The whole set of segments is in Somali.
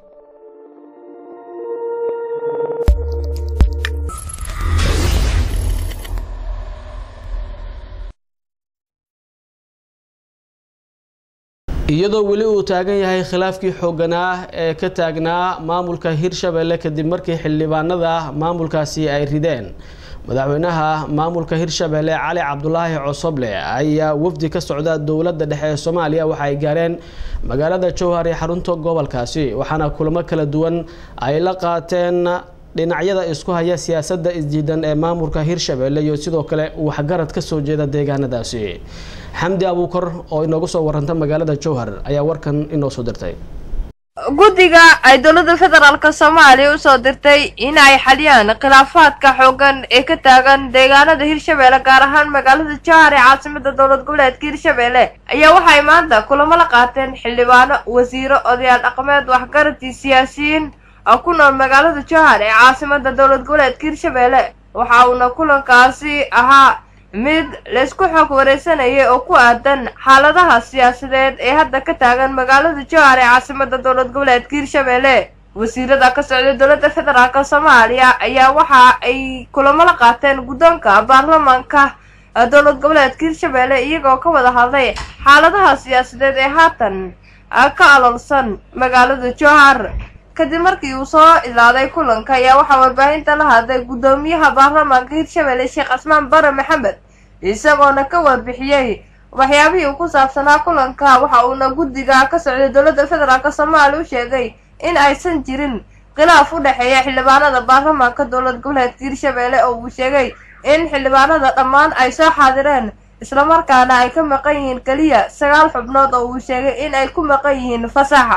iyadoo weli uu taagan yahay khilaafkii xooganaa ee ka taagnaa maamulka hirshabelle kadib markii xildhibaanada maamulkaasi ay rideen madaxweynaha maamulka hirshabelle cali cabdulaahi cosoble ayaa wafdi ka socda dowladda dhexe ee soomaaliya waxa ay gaareen magaalada jowhar ee xarunta gobolkaasi waxaana kulamo kala duwan ay la qaateen dhinacyada isku haya siyaasadda isjiidan ee maamulka hirshabelle iyo sidoo kale waxgarad kasoo jeeda deegaanadaasi xamdi abuukar oo inoogu soo waranta magaalada jowhar ayaa warkan inoo soo dirtay guddiga ay dowladda federaalk soomaaliya usoo dirtay in ay xaliyaan khilaafaadka xoogan ee ka taagan deegaanada hirshabelle gaar ahaan magaalada jowhar ee caasimada dowlad goboleedka hirshabelle ayaa waxay maanta kulamo la qaateen xildhibaano wasiiro odayaal dhaqameed waxgaradii siyaasiyiin oo ku nool magaalada jowhar ee caasimada dowlad goboleedka hirshabelle waxa uuna kulankaasi ahaa mid laysku xoog wareysanayay oo ku aadan xaaladaha siyaasadeed ee hadda ka taagan magaalada jowhar ee caasimada dowlad goboleedka hirshabelle wasiirada ka socda dowladda federaalk soomaaliya ayaa waxa ay kulamo la qaateen guddoonka baarlamaanka dowlad goboleedka hirshabelle iyagoo ka wada hadlay xaaladaha siyaasadeed ee haatan ka aloolsan magaalada jowhar kadib markii uu soo ilaaday kulanka ayaa waxaa warbaahinta la hadlay guddoomiyaha baarlamaanka hirshabelle sheekh casmaan bare maxamed isagoona ka warbixiyey waxyaabihii uu ku saabsanaa kulanka waxa uuna guddiga ka socday dowladda federaalk soomaaliya u sheegay in aysan jirin khilaaf u dhexeeya xildhibaanada baarlamaanka dowlad goboleedka hirshabelle oo uu sheegay in xildhibaanada dhammaan ay soo xaadireen islamarkaana ay ka maqan yihiin keliya sagaal xubnood oo uu sheegay in ay ku maqan yihiin fasaxa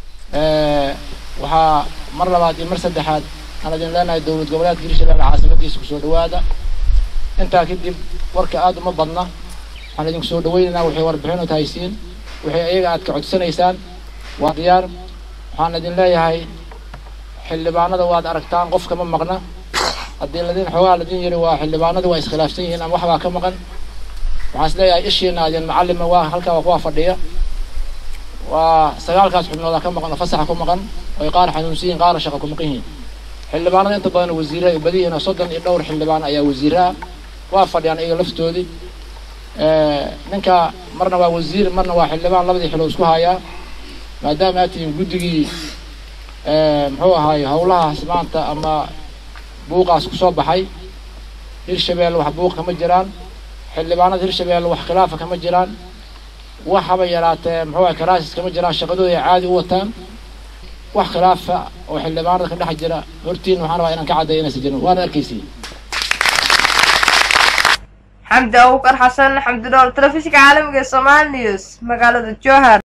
waxaa mar labaad iyo mar saddexaad aan idin leenahay dowlad goboleedka hirshabelle caasimadiisa kusoo dhawaada intaa kadib warka aada uma badna waxaan idinku soo dhawaynaynaa waxay warbixinu tahaysiin waxay iyaga aad ka codsanaysaan waa diyaar waxaan idin leeyahay xildhibaanada waad aragtaan qof kama maqna haddii ladin xoogaa ladin yiri waa xildhibaanadu waa iskhilaafsan yihiin ama waxbaa ka maqan waxaan is leeyahay ishiina adin macalima waa halkaa waa kuwaa fadhiya waa sagaalkaas xubnooda ka maqan oo fasaxa ku maqan oy qaar xanuunsan yihiin qaar shaqa ku maqan yihiin xildhibaanada inta badan wasiire ay badi yihiin oo soddon iyo dhowr xildhibaan ayaa wasiire ah waa fadhiyaan iyaga laftoodii ninka marna waa wasiir marna waa xildhibaan labadii xilo isku hayaa maadaama aad tihiin guddigii muxuu ahaay howlahaas maanta ama buuqaas kusoo baxay hirshabelle wax buuq kama jiraan xildhibaanada hirshabelle wax khilaafa kama jiraan wax haba yaraatee muxuu ahay karaasis kama jiraan shaqadooda ay caadi u wataan wax khilaafa oo xildhibaanada ka dhex jira hortiin waxaan rabaa inaan ka caddeeyo inaysan jirin waana arkaysiin xamdi abuukar xasan xamdi dhool telefishinka caalamiga ee somaali news magaalada jowhar